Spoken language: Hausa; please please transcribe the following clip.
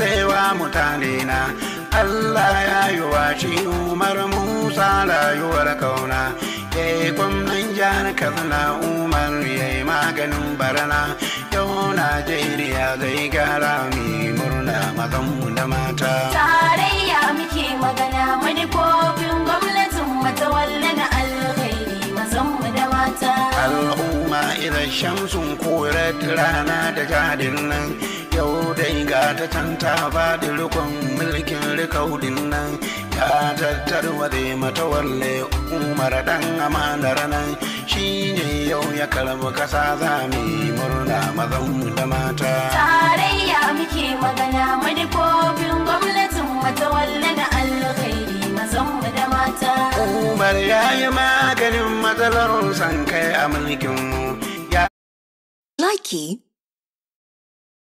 tausayawa mutane na Allah ya yi wa shi Umar Musa rayuwar kauna ya yi gwamnan jihar Katsina Umar ya yi maganin barana yau Najeriya zai gara mai murna mazanmu da mata. tarayya muke magana manufofin gwamnatin matawalle na alkhairi mazanmu da mata al'umma idan shamsun korar rana da jadin nan yau dai ga ta can ta faɗi rikon mulkin rikaudin nan ya tattarwa da matawalle umar dan amanar nan shi ne yau ya karbi kasa za mu yi murna mazanmu da mata tarayya muke magana manufofin gwamnatin matawalle na alkhairi mazanmu da mata umar ya yi maganin matsalar san kai a mulkinmu ya Likey